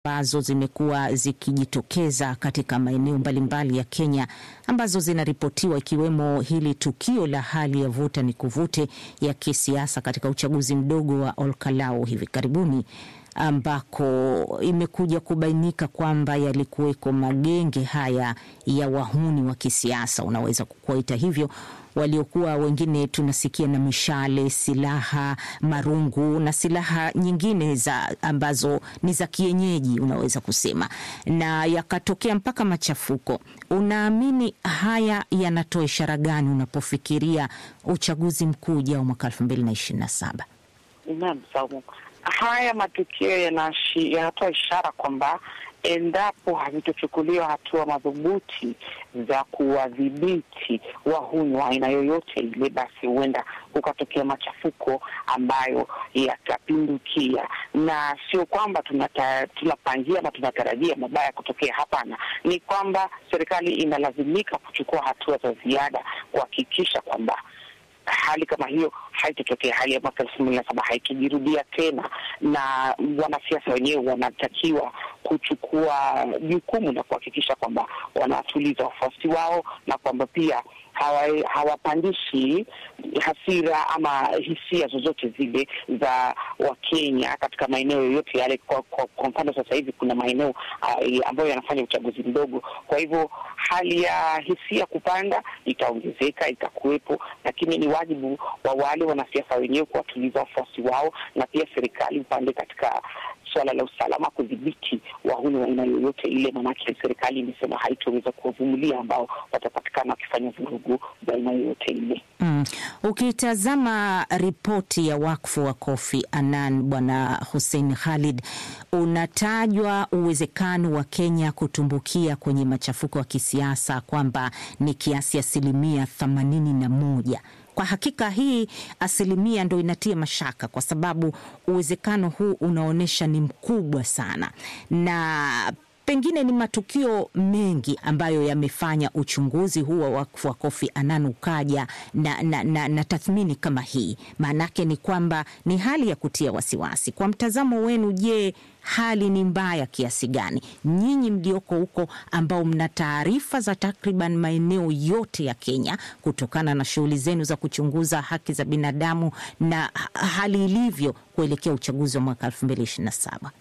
ambazo zimekuwa zikijitokeza katika maeneo mbalimbali ya Kenya ambazo zinaripotiwa ikiwemo hili tukio la hali ya vuta ni kuvute ya kisiasa katika uchaguzi mdogo wa Olkalau hivi karibuni ambako imekuja kubainika kwamba yalikuweko magenge haya ya wahuni wa kisiasa, unaweza kuwaita hivyo, waliokuwa wengine tunasikia na mishale, silaha, marungu na silaha nyingine za ambazo ni za kienyeji, unaweza kusema, na yakatokea mpaka machafuko. Unaamini haya yanatoa ishara gani unapofikiria uchaguzi mkuu ujao mwaka elfu mbili na ishirini na saba? Naam, Saumu, haya matukio yanatoa ishara kwamba endapo havitochukuliwa hatua madhubuti za kuwadhibiti wahuni wa aina yoyote ile, basi huenda kukatokea machafuko ambayo yatapindukia, na sio kwamba tunata, tunapangia ama tunatarajia mabaya kutokea. Hapana, ni kwamba serikali inalazimika kuchukua hatua za ziada kuhakikisha kwamba hali kama hiyo haitotokea, hali ya mwaka elfu mbili na saba haitujirudia tena, na wanasiasa wenyewe wanatakiwa kuchukua jukumu la kuhakikisha kwamba wanatuliza wafuasi wao na kwamba pia hawapandishi hasira ama hisia zozote zile za Wakenya katika maeneo yoyote yale. Kwa, kwa, kwa mfano sasa hivi kuna maeneo uh, ambayo yanafanya uchaguzi mdogo, kwa hivyo hali ya hisia kupanda itaongezeka, itakuwepo, lakini ni wajibu wa wale wanasiasa wenyewe kuwatuliza wafuasi wao, na pia serikali upande katika suala la usalama kudhibiti wahuni wa aina yoyote ile, maanake serikali imesema haitoweza kuwavumilia ambao watapatikana wakifanya vurugu za aina yoyote ile. Mm. Ukitazama ripoti ya wakfu wa Kofi Annan, Bwana Hussein Khalid, unatajwa uwezekano wa Kenya kutumbukia kwenye machafuko ya kisiasa kwamba ni kiasi asilimia themanini na moja. Kwa hakika hii asilimia ndo inatia mashaka, kwa sababu uwezekano huu unaonyesha ni mkubwa sana, na pengine ni matukio mengi ambayo yamefanya uchunguzi huu wa wakfu wa Kofi Annan ukaja na, na, na, na tathmini kama hii. Maanake ni kwamba ni hali ya kutia wasiwasi. Kwa mtazamo wenu, je, hali ni mbaya kiasi gani? Nyinyi mlioko huko ambao mna taarifa za takriban maeneo yote ya Kenya kutokana na shughuli zenu za kuchunguza haki za binadamu na hali ilivyo kuelekea uchaguzi wa mwaka elfu mbili ishirini na saba.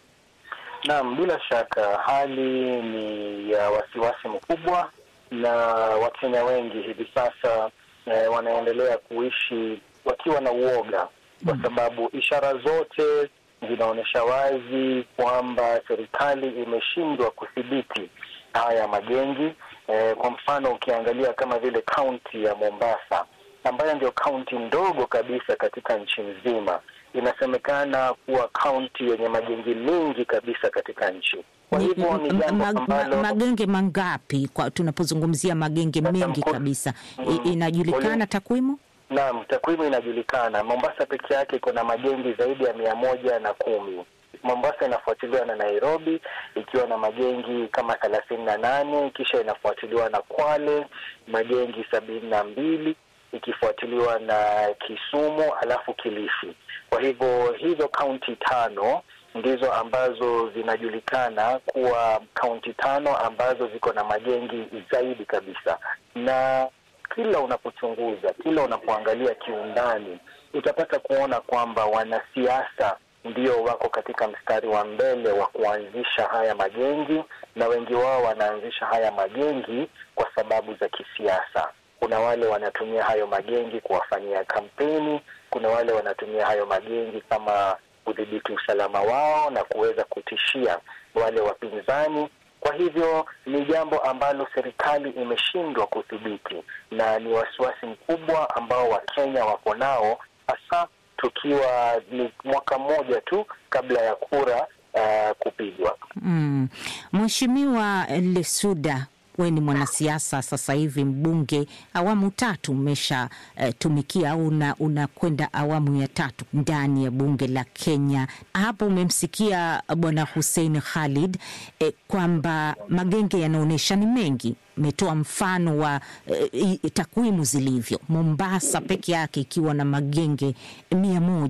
Naam, bila shaka hali ni ya wasiwasi mkubwa, na Wakenya wengi hivi sasa eh, wanaendelea kuishi wakiwa na uoga, kwa sababu ishara zote zinaonyesha wazi kwamba serikali imeshindwa kudhibiti haya magengi. Eh, kwa mfano ukiangalia kama vile kaunti ya Mombasa ambayo ndio kaunti ndogo kabisa katika nchi nzima inasemekana kuwa kaunti yenye magengi mengi kabisa katika nchi. Kwa hivyo ni jambo ambalo magenge mangapi kwa tunapozungumzia magenge mengi kabisa mm, inajulikana takwimu? Naam, takwimu inajulikana. Mombasa peke yake iko na magengi zaidi ya mia moja na kumi. Mombasa inafuatiliwa na Nairobi ikiwa na magengi kama thelathini na nane kisha inafuatiliwa na Kwale magengi sabini na mbili ikifuatiliwa na Kisumu alafu Kilifi. Kwa hivyo hizo kaunti tano ndizo ambazo zinajulikana kuwa kaunti tano ambazo ziko na magengi zaidi kabisa, na kila unapochunguza, kila unapoangalia kiundani, utapata kuona kwamba wanasiasa ndio wako katika mstari wa mbele wa kuanzisha haya magengi, na wengi wao wanaanzisha haya magengi kwa sababu za kisiasa. Kuna wale wanatumia hayo magengi kuwafanyia kampeni, kuna wale wanatumia hayo magengi kama kudhibiti usalama wao na kuweza kutishia wale wapinzani. Kwa hivyo ni jambo ambalo serikali imeshindwa kudhibiti, na ni wasiwasi mkubwa ambao Wakenya wako nao, hasa tukiwa ni mwaka mmoja tu kabla ya kura uh, kupigwa. Mm. Mheshimiwa Lesuda, we ni mwanasiasa sasa hivi mbunge awamu tatu umeshatumikia uh, au unakwenda una awamu ya tatu ndani ya bunge la Kenya. Hapo umemsikia bwana Hussein Khalid eh, kwamba magenge yanaonyesha ni mengi. Umetoa mfano wa eh, takwimu zilivyo, Mombasa peke yake ikiwa na magenge mia moja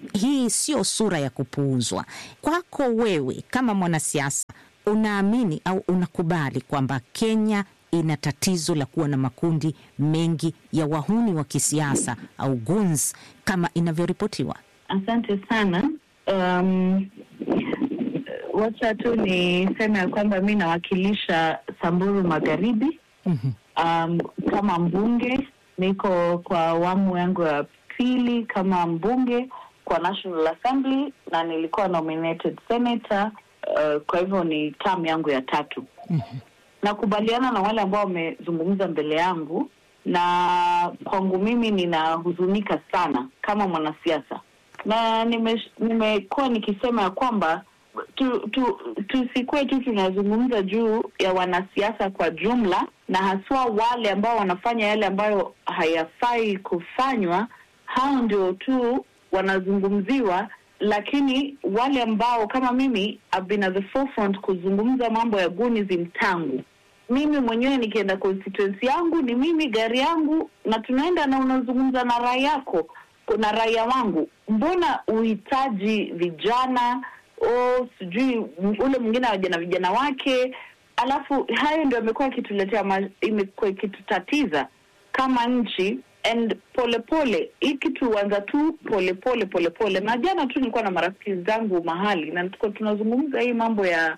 hii sio sura ya kupuuzwa. Kwako wewe kama mwanasiasa, unaamini au unakubali kwamba Kenya ina tatizo la kuwa na makundi mengi ya wahuni wa kisiasa au goons kama inavyoripotiwa? Asante sana. Um, wacha tu niseme ya kwamba mi nawakilisha Samburu Magharibi. Mhm. Um, kama mbunge niko kwa awamu yangu ya pili kama mbunge kwa National Assembly na nilikuwa nominated senator uh, kwa hivyo ni term yangu ya tatu. Nakubaliana na wale ambao wamezungumza mbele yangu, na kwangu mimi ninahuzunika sana kama mwanasiasa, na nime- nimekuwa nikisema ya kwamba tu, tu, tusikuwe tu tunazungumza juu ya wanasiasa kwa jumla, na haswa wale ambao wanafanya yale ambayo hayafai kufanywa, hao ndio tu wanazungumziwa, lakini wale ambao kama mimi I've been at the forefront kuzungumza mambo ya gunism tangu mimi mwenyewe nikienda constituency yangu ni mimi gari yangu na tunaenda na unazungumza na raia yako na raia wangu mbona uhitaji vijana o sijui m- ule mwingine awaja na vijana wake alafu hayo ndio amekuwa ikituletea ma- imekuwa ikitutatiza kama nchi and polepole hii kitu huanza tu polepole polepole na jana tu nilikuwa na marafiki zangu mahali na tuko tunazungumza hii mambo ya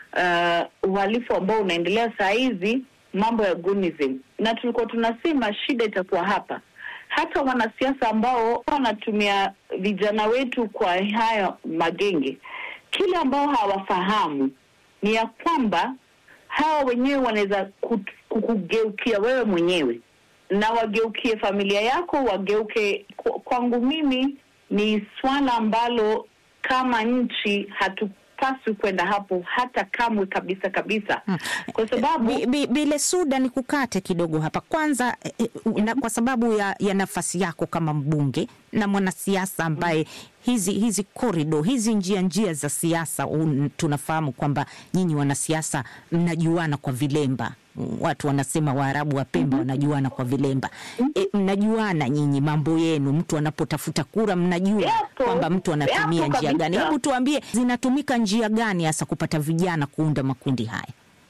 uh, uhalifu ambao unaendelea saa hizi mambo ya gunism na tulikuwa tunasema shida itakuwa hapa hata wanasiasa ambao wanatumia vijana wetu kwa haya magenge kile ambao hawafahamu ni ya kwamba hawa wenyewe wanaweza kut- kukugeukia wewe mwenyewe na wageukie familia yako wageuke kwa- kwangu mimi ni swala ambalo kama nchi hatupaswi kwenda hapo hata kamwe kabisa kabisa kwa sababu Bi- bi- Bile Suda, ni kukate kidogo hapa kwanza eh, eh, na kwa sababu ya, ya nafasi yako kama mbunge na mwanasiasa ambaye hizi hizi korido hizi njia njia za siasa un- tunafahamu kwamba nyinyi wanasiasa mnajuana kwa vilemba Mm, watu wanasema Waarabu wa Pemba wanajuana kwa vilemba e, mnajuana nyinyi mambo yenu, mtu anapotafuta kura mnajua Yapo, kwamba mtu anatumia yapo njia gani. kabisa. Hebu tuambie zinatumika njia gani hasa kupata vijana kuunda makundi haya?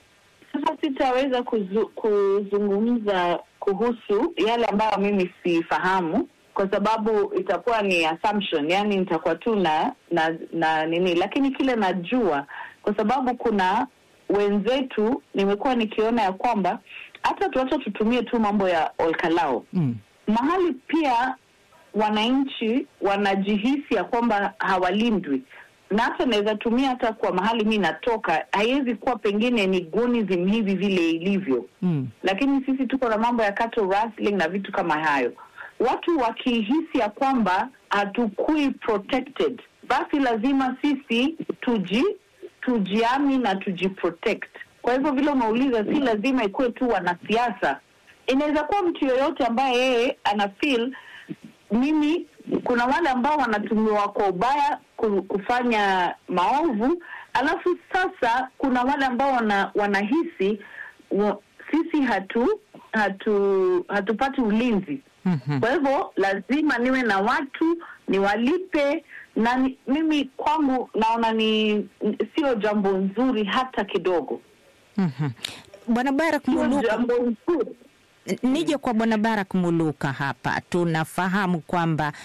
sasa sitaweza kuzu, kuzungumza kuhusu yale ambayo mimi sifahamu kwa sababu itakuwa ni assumption yani nitakuwa tu na, na na nini lakini kile najua kwa sababu kuna wenzetu nimekuwa nikiona ya kwamba hata tuacha tutumie tu mambo ya olkalao Mm. mahali pia wananchi wanajihisi ya kwamba hawalindwi na hata naweza tumia hata kwa mahali mi natoka haiwezi kuwa pengine ni gunism hivi vile ilivyo Mm. lakini sisi tuko na mambo ya cattle rustling na vitu kama hayo watu wakihisi ya kwamba hatukui protected basi lazima sisi tuji tujiami na tujiprotect kwa hivyo vile umeuliza si lazima ikuwe tu wanasiasa inaweza kuwa mtu yoyote ambaye yeye ana feel mimi kuna wale ambao wanatumiwa kwa ubaya ku- kufanya maovu alafu sasa kuna wale ambao wana, wanahisi wa, sisi hatu hatu hatupati ulinzi Mhm. kwa hivyo lazima niwe na watu niwalipe na ni, mimi kwangu naona ni ni- sio jambo nzuri hata kidogo Mhm. Bwana Barak sio Muluka, jambo nzuri nije kwa Bwana Barak Muluka hapa. Tunafahamu kwamba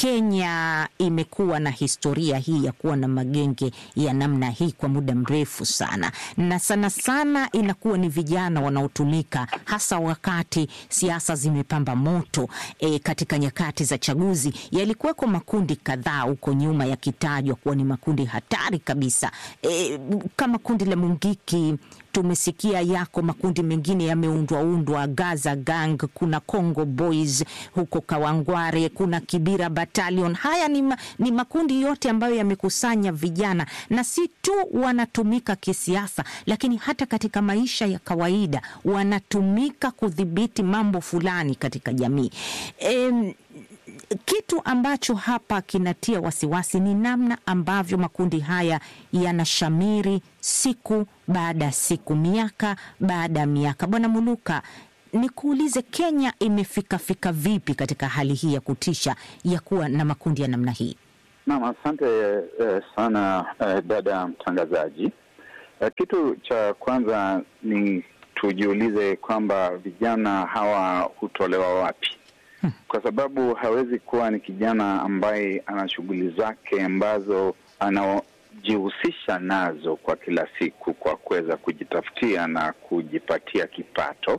Kenya imekuwa na historia hii ya kuwa na magenge ya namna hii kwa muda mrefu sana, na sana sana inakuwa ni vijana wanaotumika hasa wakati siasa zimepamba moto. E, katika nyakati za chaguzi yalikuweko makundi kadhaa huko nyuma yakitajwa kuwa ni makundi hatari kabisa, e, kama kundi la Mungiki tumesikia yako makundi mengine yameundwa undwa, Gaza Gang, kuna Congo Boys huko Kawangware, kuna Kibira Battalion. Haya ni, ma, ni makundi yote ambayo yamekusanya vijana na si tu wanatumika kisiasa, lakini hata katika maisha ya kawaida wanatumika kudhibiti mambo fulani katika jamii. Em, kitu ambacho hapa kinatia wasiwasi ni namna ambavyo makundi haya yanashamiri siku baada ya siku, miaka baada ya miaka. Bwana Muluka, nikuulize, Kenya imefikafika vipi katika hali hii ya kutisha ya kuwa na makundi ya namna hii? Naam, asante eh, sana eh, dada mtangazaji. Eh, kitu cha kwanza ni tujiulize kwamba vijana hawa hutolewa wapi? Kwa sababu hawezi kuwa ni kijana ambaye ana shughuli zake ambazo anajihusisha nazo kwa kila siku kwa kuweza kujitafutia na kujipatia kipato.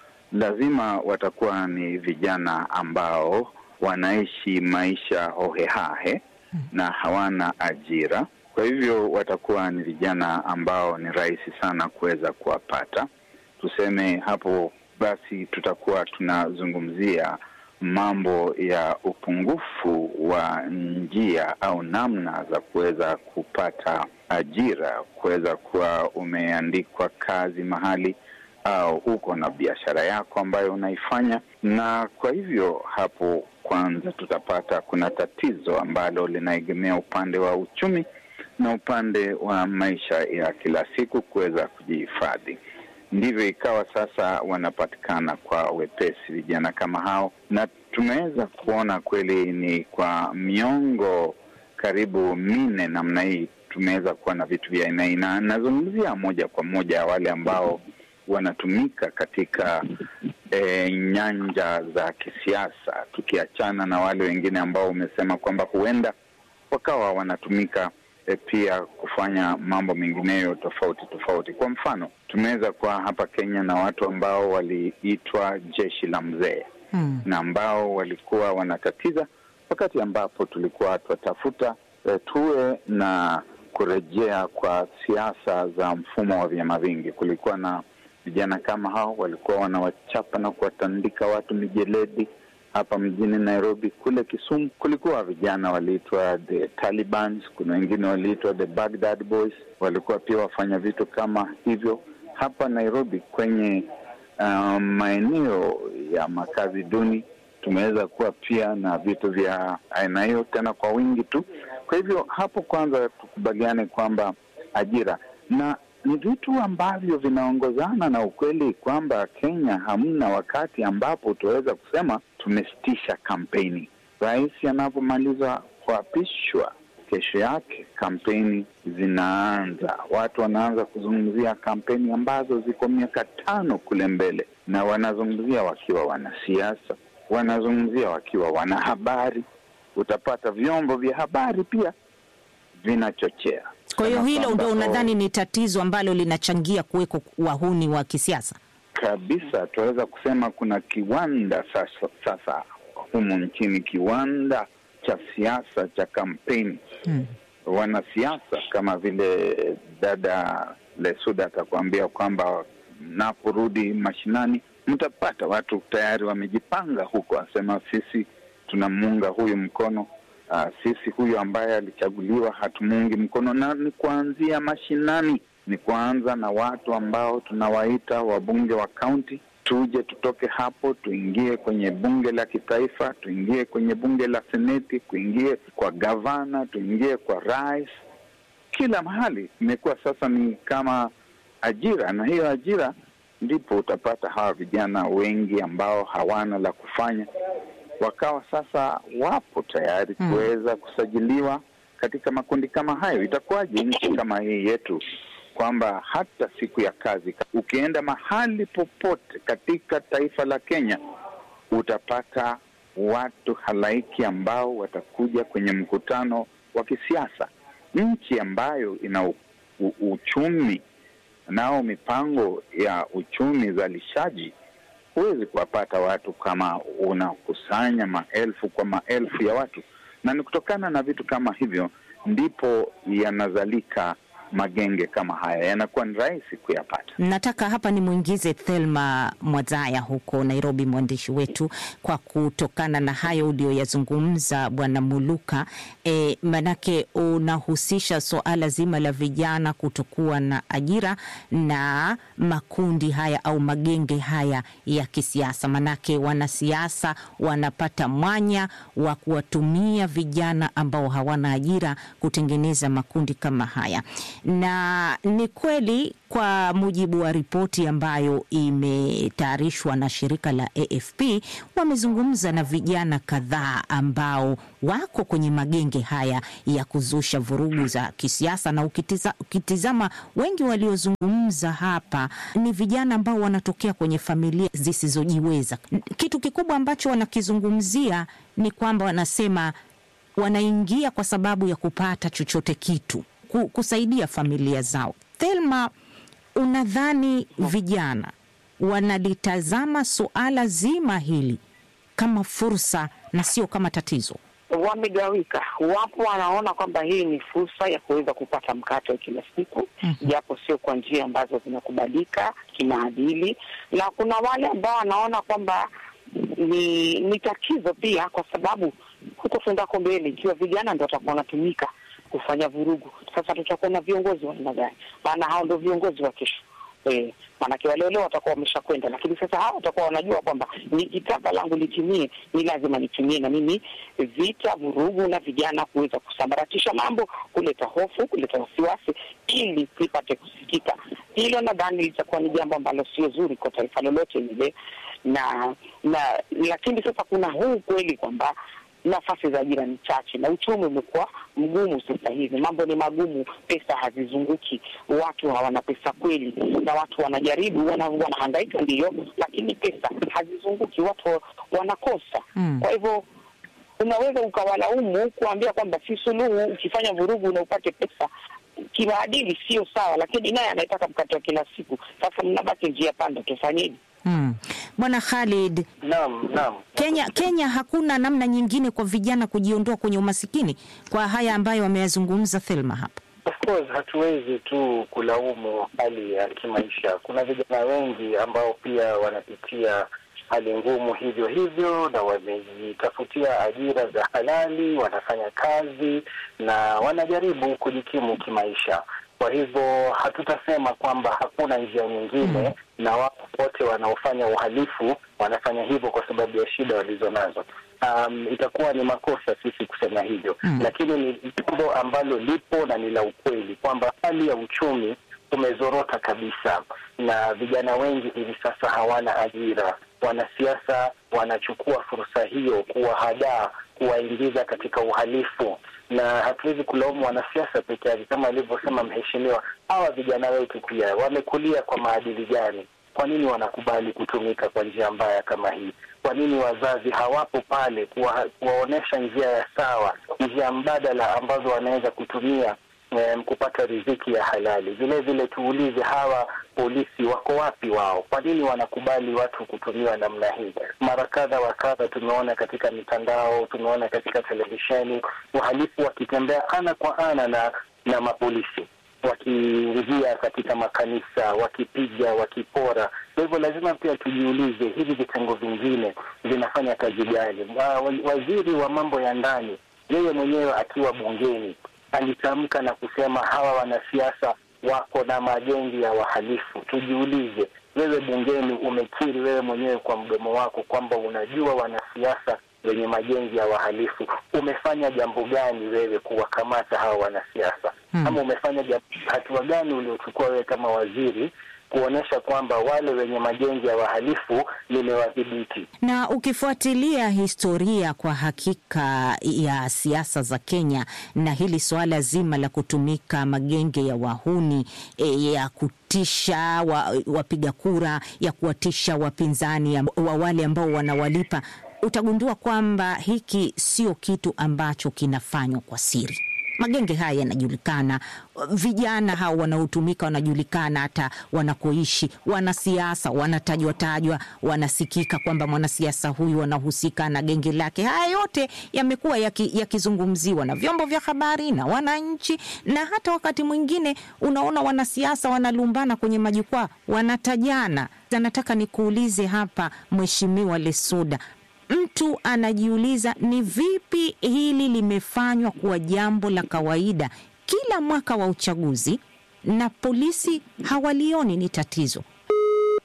Lazima watakuwa ni vijana ambao wanaishi maisha hohehahe na hawana ajira. Kwa hivyo watakuwa ni vijana ambao ni rahisi sana kuweza kuwapata. Tuseme hapo basi, tutakuwa tunazungumzia mambo ya upungufu wa njia au namna za kuweza kupata ajira, kuweza kuwa umeandikwa kazi mahali au uko na biashara yako ambayo unaifanya, na kwa hivyo hapo kwanza tutapata kuna tatizo ambalo linaegemea upande wa uchumi na upande wa maisha ya kila siku kuweza kujihifadhi. Ndivyo ikawa sasa wanapatikana kwa wepesi vijana kama hao, na tumeweza kuona kweli ni kwa miongo karibu minne namna hii tumeweza kuwa na vitu vya aina hii, na nazungumzia moja kwa moja wale ambao wanatumika katika e, nyanja za kisiasa, tukiachana na wale wengine ambao umesema kwamba huenda wakawa wanatumika e, pia kufanya mambo mengineyo tofauti tofauti. Kwa mfano, tumeweza kuwa hapa Kenya na watu ambao waliitwa jeshi la mzee Hmm. na ambao walikuwa wanatatiza wakati ambapo tulikuwa twatafuta e, tuwe na kurejea kwa siasa za mfumo wa vyama vingi. Kulikuwa na vijana kama hao walikuwa wanawachapa na kuwatandika watu mijeledi hapa mjini Nairobi. Kule Kisumu kulikuwa vijana waliitwa the Talibans, kuna wengine waliitwa the Baghdad Boys, walikuwa pia wafanya vitu kama hivyo. Hapa Nairobi kwenye um, maeneo ya makazi duni tumeweza kuwa pia na vitu vya aina hiyo tena kwa wingi tu. Kwa hivyo hapo kwanza tukubaliane kwamba ajira na ni vitu ambavyo vinaongozana na ukweli kwamba Kenya hamna wakati ambapo tunaweza kusema tumesitisha kampeni. Rais anapomaliza kuapishwa, kesho yake kampeni zinaanza, watu wanaanza kuzungumzia kampeni ambazo ziko miaka tano kule mbele, na wanazungumzia wakiwa wanasiasa, wanazungumzia wakiwa wanahabari. Utapata vyombo vya habari pia vinachochea Kwa hiyo Kana hilo kwamba, ndo oh, unadhani ni tatizo ambalo linachangia kuweko wahuni wa kisiasa? kabisa tunaweza kusema kuna kiwanda sasa, sasa humu nchini, kiwanda cha siasa cha kampeni. Hmm. Wanasiasa kama vile dada Lesuda atakuambia kwamba mnaporudi mashinani mtapata watu tayari wamejipanga huko, asema sisi tunamuunga huyu mkono. Uh, sisi huyu ambaye alichaguliwa hatumuungi mkono, na ni kuanzia mashinani, ni kuanza na watu ambao tunawaita wabunge wa kaunti. Tuje tutoke hapo, tuingie kwenye bunge la kitaifa, tuingie kwenye bunge la seneti, kuingie kwa gavana, tuingie kwa rais. Kila mahali imekuwa sasa ni kama ajira, na hiyo ajira ndipo utapata hawa vijana wengi ambao hawana la kufanya wakawa sasa wapo tayari Mm. kuweza kusajiliwa katika makundi kama hayo. Itakuwaje nchi kama hii yetu kwamba hata siku ya kazi ukienda mahali popote katika taifa la Kenya utapata watu halaiki ambao watakuja kwenye mkutano wa kisiasa. Nchi ambayo ina u, u, uchumi nao mipango ya uchumi zalishaji huwezi kuwapata watu kama unakusanya maelfu kwa maelfu ya watu, na ni kutokana na vitu kama hivyo ndipo yanazalika magenge kama haya, yanakuwa ni rahisi kuyapata. Nataka hapa nimwingize Thelma Mwazaya huko Nairobi, mwandishi wetu, kwa kutokana na hayo uliyoyazungumza Bwana Muluka. E, manake unahusisha suala zima la vijana kutokuwa na ajira na makundi haya au magenge haya ya kisiasa, manake wanasiasa wanapata mwanya wa kuwatumia vijana ambao hawana ajira kutengeneza makundi kama haya, na ni kweli kwa kwa mujibu wa ripoti ambayo imetayarishwa na shirika la AFP, wamezungumza na vijana kadhaa ambao wako kwenye magenge haya ya kuzusha vurugu za kisiasa, na ukitiza, ukitizama wengi waliozungumza hapa ni vijana ambao wanatokea kwenye familia zisizojiweza. Kitu kikubwa ambacho wanakizungumzia ni kwamba wanasema wanaingia kwa sababu ya kupata chochote kitu kusaidia familia zao. Thelma, unadhani vijana wanalitazama suala zima hili kama fursa na sio kama tatizo? Wamegawika. Wapo wanaona kwamba hii ni fursa ya kuweza kupata mkate wa kila siku, japo mm -hmm. sio kwa njia ambazo zinakubalika kimaadili, na kuna wale ambao wanaona kwamba ni ni tatizo pia, kwa sababu huko tuendako mbele, ikiwa vijana ndo watakuwa wanatumika kufanya vurugu, sasa tutakuwa na viongozi wa aina gani? Maana hao ndo viongozi wa kesho. E, maanake wale leo watakuwa wameshakwenda, lakini sasa hao watakuwa wanajua kwamba nikitaka langu litimie, ni lazima litimie na mimi. Vita, vurugu na vijana kuweza kusambaratisha mambo, kuleta hofu, kuleta wasiwasi ili lipate kusikika. Hilo nadhani litakuwa ni jambo ambalo sio zuri kwa taifa lolote lile, na na lakini sasa kuna huu kweli kwamba nafasi za ajira ni chache na uchumi umekuwa mgumu sasa hivi, mambo ni magumu, pesa hazizunguki, watu hawana pesa kweli, na watu wanajaribu, wana, wanahangaika ndiyo, lakini pesa hazizunguki, watu wanakosa mm. Kwa hivyo unaweza ukawalaumu kuambia kwamba si suluhu, ukifanya vurugu na upate pesa kimaadili sio sawa, lakini naye anayetaka mkate wa kila siku. Sasa mnabaki njia panda, tufanyeje? Hmm. Bwana Khalid, naam, naam. Kenya, Kenya hakuna namna nyingine kwa vijana kujiondoa kwenye umasikini kwa haya ambayo wameyazungumza Thelma hapa. Of course hatuwezi tu kulaumu hali ya kimaisha. Kuna vijana wengi ambao pia wanapitia hali ngumu hivyo hivyo, na wamejitafutia ajira za halali, wanafanya kazi na wanajaribu kujikimu kimaisha. Kwa hivyo hatutasema kwamba hakuna njia nyingine mm. na watu wote wanaofanya uhalifu wanafanya hivyo kwa sababu ya shida walizonazo. Um, itakuwa ni makosa sisi kusema hivyo mm. lakini ni jambo ambalo lipo na ni la ukweli kwamba hali ya uchumi umezorota kabisa, na vijana wengi hivi sasa hawana ajira. Wanasiasa wanachukua fursa hiyo kuwahadaa, kuwaingiza katika uhalifu na hatuwezi kulaumu wanasiasa peke yake, kama alivyosema mheshimiwa. Hawa vijana wetu pia wamekulia kwa maadili gani? Kwa nini wanakubali kutumika kwa njia mbaya kama hii? Kwa nini wazazi hawapo pale kuwa, kuwaonyesha njia ya sawa, njia mbadala ambazo wanaweza kutumia um, kupata riziki ya halali? Vile vile tuulize hawa polisi wako wapi wao? Kwa nini wanakubali watu kutumiwa namna hii? Mara kadha wa kadha tumeona katika mitandao, tumeona katika televisheni wahalifu wakitembea ana kwa ana na na mapolisi wakiingia katika makanisa, wakipiga, wakipora. Kwa hivyo lazima pia tujiulize hivi vitengo vingine vinafanya kazi gani? Waziri wa mambo ya ndani yeye mwenyewe akiwa bungeni alitamka na kusema hawa wanasiasa wako na majengi ya wahalifu. Tujiulize, wewe bungeni umekiri wewe mwenyewe kwa mdomo wako kwamba unajua wanasiasa wenye majengi ya wahalifu. Umefanya jambo gani wewe kuwakamata hawa wanasiasa? Hmm. Ama umefanya hatua gani uliochukua wewe kama waziri kuonyesha kwamba wale wenye majengi ya wahalifu limewadhibiti. Na ukifuatilia historia kwa hakika ya siasa za Kenya na hili suala zima la kutumika magenge ya wahuni e, ya kutisha wapiga wa kura, ya kuwatisha wapinzani wa wale ambao wanawalipa, utagundua kwamba hiki sio kitu ambacho kinafanywa kwa siri. Magenge haya yanajulikana, vijana hao wanaotumika wanajulikana, hata wanakoishi. Wanasiasa wanatajwa tajwa, wanasikika kwamba mwanasiasa huyu anahusika na genge lake. Haya yote yamekuwa yakizungumziwa ya na vyombo vya habari na wananchi, na hata wakati mwingine unaona wanasiasa wanalumbana kwenye majukwaa, wanatajana. Nataka nikuulize hapa, Mheshimiwa Lesuda, mtu anajiuliza ni vipi hili limefanywa kuwa jambo la kawaida kila mwaka wa uchaguzi na polisi hawalioni ni tatizo?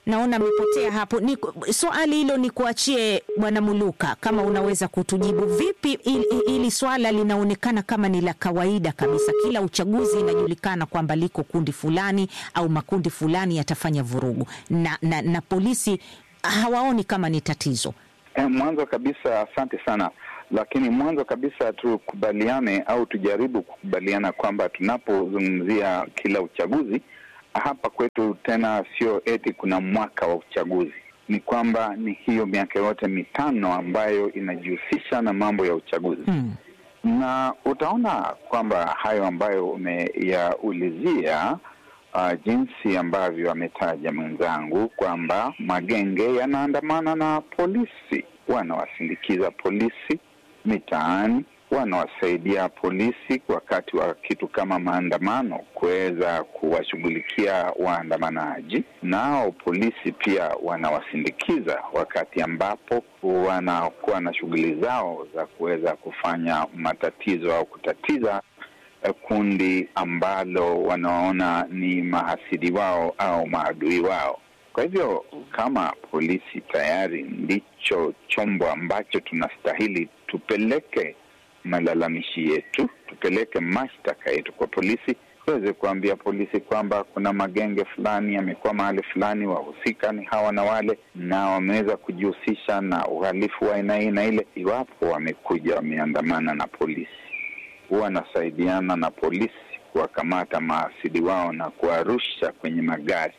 naona amepotea hapo. Ni swali hilo ni kuachie Bwana Muluka, kama unaweza kutujibu vipi. Ili, ili swala linaonekana kama ni la kawaida kabisa, kila uchaguzi inajulikana kwamba liko kundi fulani au makundi fulani yatafanya vurugu na, na, na polisi hawaoni kama ni tatizo. Eh, mwanzo kabisa, asante sana, lakini mwanzo kabisa tukubaliane au tujaribu kukubaliana kwamba tunapozungumzia kila uchaguzi hapa kwetu tena sio eti kuna mwaka wa uchaguzi, ni kwamba ni hiyo miaka yote mitano ambayo inajihusisha na mambo ya uchaguzi Hmm. na utaona kwamba hayo ambayo umeyaulizia, uh, jinsi ambavyo ametaja mwenzangu kwamba magenge yanaandamana na polisi, wanawasindikiza polisi mitaani, wanawasaidia polisi wakati wa kitu kama maandamano kuweza kuwashughulikia waandamanaji, nao polisi pia wanawasindikiza wakati ambapo wanakuwa na shughuli zao za kuweza kufanya matatizo au kutatiza eh, kundi ambalo wanaona ni mahasidi wao au maadui wao. Kwa hivyo kama polisi tayari ndicho chombo ambacho tunastahili tupeleke malalamishi yetu, tupeleke mashtaka yetu kwa polisi, tuweze kuambia polisi kwamba kuna magenge fulani yamekuwa mahali fulani, wahusika ni hawa na wale, na wameweza kujihusisha na uhalifu wa aina hii na ile. Iwapo wamekuja wameandamana na polisi, wanasaidiana na polisi kuwakamata maasidi wao na kuwarusha kwenye magari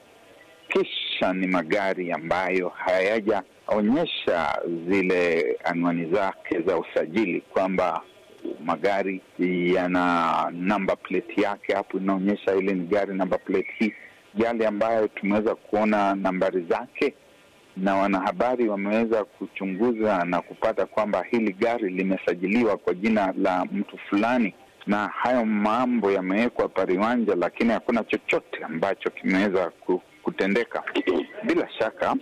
kisha ni magari ambayo hayajaonyesha zile anwani zake za usajili kwamba magari yana namba plate yake, hapo inaonyesha ile ni gari namba plate hii, yale ambayo tumeweza kuona nambari zake, na wanahabari wameweza kuchunguza na kupata kwamba hili gari limesajiliwa kwa jina la mtu fulani, na hayo mambo yamewekwa pariwanja, lakini hakuna chochote ambacho kimeweza ku kutendeka. Bila shaka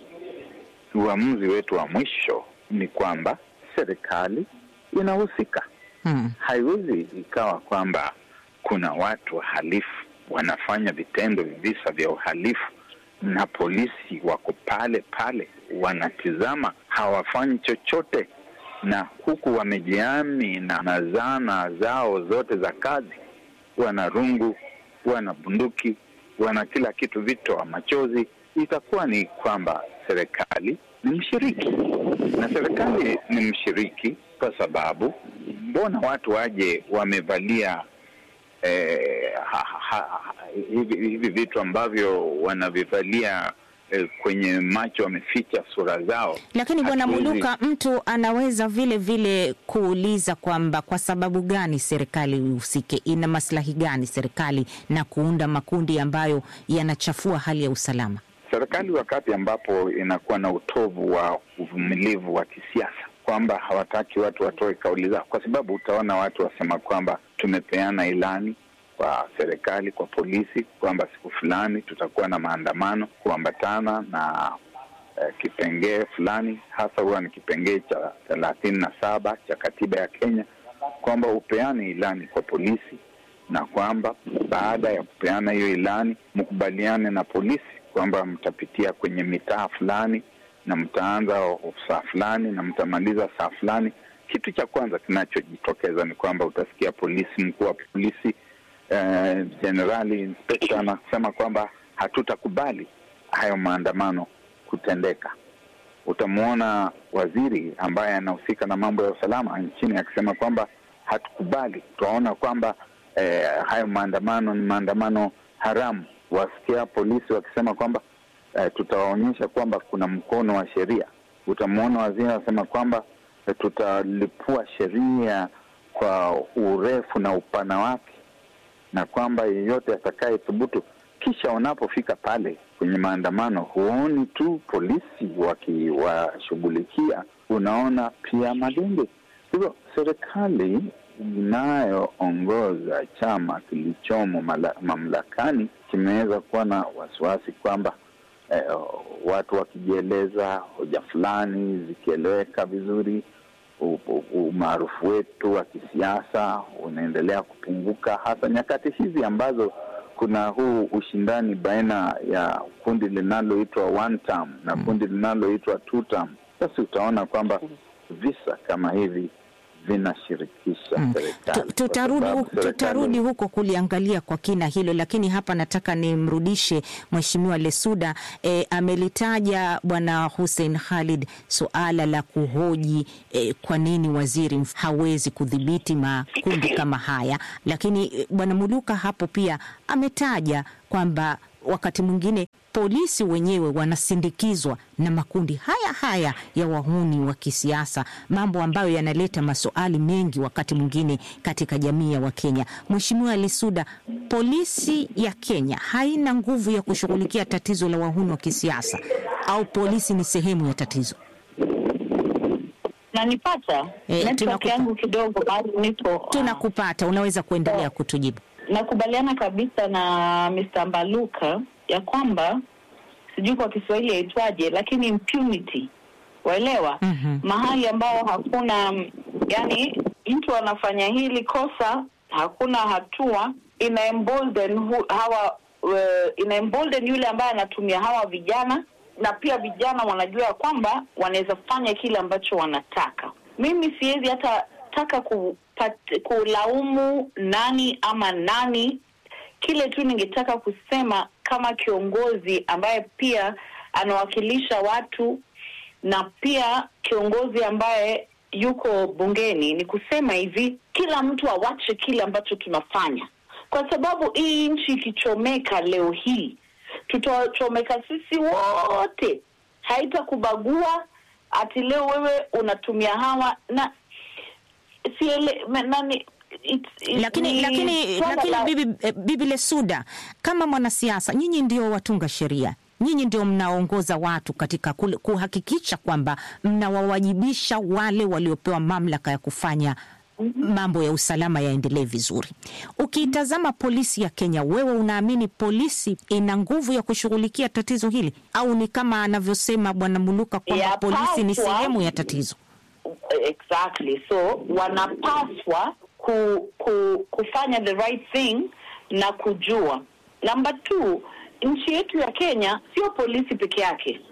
uamuzi wetu wa mwisho ni kwamba serikali inahusika. Hmm. Haiwezi ikawa kwamba kuna watu wahalifu wanafanya vitendo visa vya uhalifu na polisi wako pale pale wanatizama, hawafanyi chochote, na huku wamejiami na na zana zao zote za kazi, wana rungu, wana bunduki wana kila kitu, vitoa machozi. Itakuwa ni kwamba serikali ni mshiriki, na serikali ni mshiriki kwa sababu mbona watu waje wamevalia eh, ha, ha, ha, hivi, hivi vitu ambavyo wanavivalia eh, kwenye macho wameficha sura zao. Lakini Bwana Hatuwezi- Muluka, mtu anaweza vile vile kuuliza kwamba kwa sababu gani serikali ihusike? Ina maslahi gani serikali na kuunda makundi ambayo yanachafua hali ya usalama? serikali wakati ambapo inakuwa na utovu wa uvumilivu wa kisiasa, kwamba hawataki watu watoe kauli zao, kwa sababu utaona watu wasema kwamba tumepeana ilani kwa serikali, kwa polisi kwamba siku fulani tutakuwa na maandamano kuambatana na eh, kipengee fulani, hasa huwa ni kipengee cha thelathini na saba cha katiba ya Kenya, kwamba upeane ilani kwa polisi na kwamba baada ya kupeana hiyo ilani mkubaliane na polisi kwamba mtapitia kwenye mitaa fulani na mtaanza saa fulani na mtamaliza saa fulani. Kitu cha kwanza kinachojitokeza ni kwamba utasikia polisi, mkuu wa polisi jenerali, eh, inspekta anasema kwamba hatutakubali hayo maandamano kutendeka. Utamwona waziri ambaye anahusika na mambo ya usalama nchini akisema kwamba hatukubali. Utaona kwamba eh, hayo maandamano ni maandamano haramu. Wasikia polisi wakisema kwamba eh, tutawaonyesha kwamba kuna mkono wa sheria. Utamwona waziri anasema kwamba eh, tutalipua sheria kwa urefu na upana wake, na kwamba yeyote atakaye thubutu. Kisha wanapofika pale kwenye maandamano, huoni tu polisi wakiwashughulikia, unaona pia magenge. Hivyo serikali inayoongoza chama kilichomo mala, mamlakani kimeweza kuwa na wasiwasi kwamba eh, watu wakijieleza hoja fulani zikieleweka vizuri, umaarufu wetu wa kisiasa unaendelea kupunguka, hasa nyakati hizi ambazo kuna huu ushindani baina ya kundi linaloitwa one term na kundi linaloitwa two term, basi utaona kwamba visa kama hivi vinashirikisha Mm. serikali. Tu- Tutarudi, Kwa sababu hu- serikali- tutarudi huko kuliangalia kwa kina hilo, lakini hapa nataka nimrudishe Mheshimiwa Lesuda. E, amelitaja Bwana Hussein Khalid suala la kuhoji e, kwa nini waziri hawezi kudhibiti makundi kama haya, lakini e, Bwana Muluka hapo pia ametaja kwamba wakati mwingine polisi wenyewe wanasindikizwa na makundi haya haya ya wahuni wa kisiasa, mambo ambayo yanaleta maswali mengi wakati mwingine katika jamii ya Wakenya. Mheshimiwa Lisuda, polisi ya Kenya haina nguvu ya kushughulikia tatizo la wahuni wa kisiasa au polisi ni sehemu ya tatizo? nanipata Eh, network tunakupa- yangu kidogo bado nipo Tunakupata, unaweza kuendelea kutujibu. nakubaliana kabisa na Mr. Mbaluka ya kwamba sijui kwa Kiswahili yaitwaje, lakini impunity, waelewa Mhm. mahali ambao hakuna yani, mtu anafanya hili kosa, hakuna hatua, ina embolden hu, hawa uh, ina embolden yule ambaye anatumia hawa vijana, na pia vijana wanajua ya kwamba wanaweza fanya kile ambacho wanataka. Mimi siwezi hata taka kupat, kulaumu nani ama nani kile tu ningetaka kusema kama kiongozi ambaye pia anawakilisha watu na pia kiongozi ambaye yuko bungeni ni kusema hivi, kila mtu awache kile ambacho tunafanya, kwa sababu hii nchi ikichomeka leo hii, tutachomeka sisi wote. Haitakubagua ati leo wewe unatumia hawa na siele, me- nani it's, it's, lakini ni lakini swala lakini la- bibi, eh, bibi Lesuda, kama mwanasiasa, nyinyi ndio watunga sheria, nyinyi ndio mnaongoza watu katika kul- kuhakikisha kwamba mnawawajibisha wale waliopewa mamlaka ya kufanya mambo ya usalama yaendelee vizuri. Ukiitazama polisi ya Kenya, wewe unaamini polisi ina nguvu ya kushughulikia tatizo hili, au ni kama anavyosema Bwana Muluka kwamba Ya polisi ni paswa. sehemu ya tatizo? exactly so wanapaswa ku, ku, kufanya the right thing na kujua number two nchi yetu ya kenya sio polisi peke yake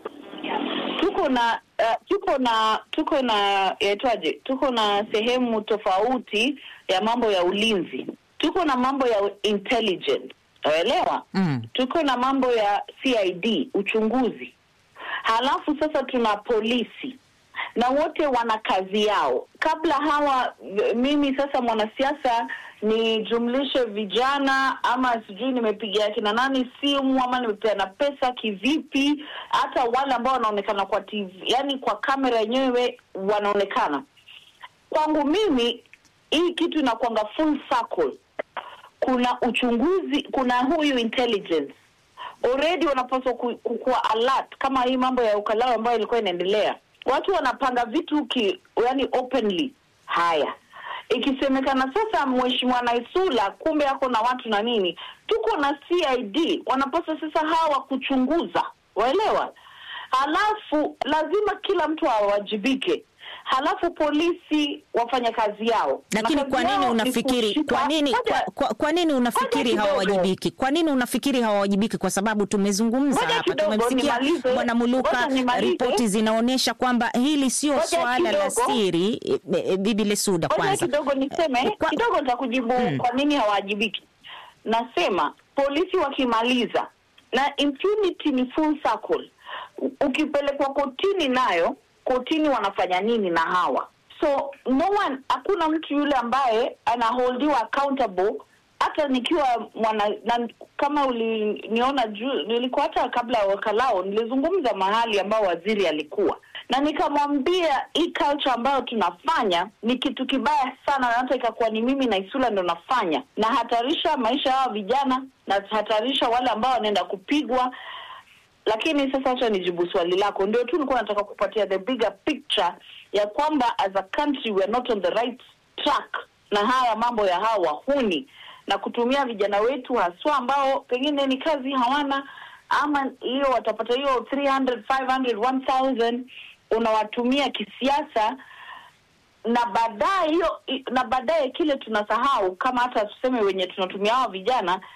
tuko na uh, tuko na tuko na yaitwaje tuko na sehemu tofauti ya mambo ya ulinzi tuko na mambo ya intelligence waelewa Mm. tuko na mambo ya cid uchunguzi halafu sasa tuna polisi na wote wana kazi yao. Kabla hawa mimi sasa mwanasiasa nijumlishe vijana ama sijui nimepigia akina nani simu ama nimepeana pesa kivipi, hata wale ambao wanaonekana kwa TV, yani kwa kamera yenyewe wanaonekana. Kwangu mimi hii kitu inakwanga full circle. Kuna uchunguzi, kuna huyu intelligence already wanapaswa ku- ku- kuwa alert kama hii mambo ya ukalao ambayo ilikuwa inaendelea watu wanapanga vitu ki, yani openly haya ikisemekana sasa mheshimiwa naisula kumbe ako na watu na nini tuko na cid wanapaswa sasa hawa kuchunguza waelewa halafu lazima kila mtu awajibike halafu polisi wafanya kazi yao Na Lakini kazi kwa nini yao ni unafikiri kushika- kwa nini kwa, Ngoja- kwa, kwa nini unafikiri kidogo. hawawajibiki? Kwa nini unafikiri hawawajibiki? Kwa sababu tumezungumza Ngoja hapa, kidogo, tumemsikia nimalize. Bwana Muluka, Ngoja nimalize. ripoti zinaonyesha kwamba hili sio Ngoja swala la kidogo. siri. E, e, Bibi Lesuda, Ngoja kwanza kidogo niseme Kwa- kidogo nitakujibu Mm. kwa nini hawajibiki. Nasema polisi wakimaliza na impunity ni full circle. U- Ukipelekwa kotini nayo kotini wanafanya nini na hawa? So no one, hakuna mtu yule ambaye anaholdiwa accountable hata nikiwa mwana na, kama uliniona juu nilikuwa hata kabla ya wakalao nilizungumza mahali ambao waziri alikuwa na nikamwambia hii culture ambayo tunafanya ni kitu kibaya sana na hata ikakuwa ni mimi na Isula ndo nafanya nahatarisha maisha yao vijana nahatarisha wale ambao wanaenda kupigwa lakini sasa acha nijibu swali lako ndio tu nilikuwa nataka kupatia the bigger picture ya kwamba as a country we are not on the right track na haya mambo ya hawa wahuni na kutumia vijana wetu haswa ambao pengine ni kazi hawana ama hiyo watapata hiyo 300 500 1000 unawatumia kisiasa na baadaye hiyo na baadaye kile tunasahau kama hata tuseme wenye tunatumia hawa vijana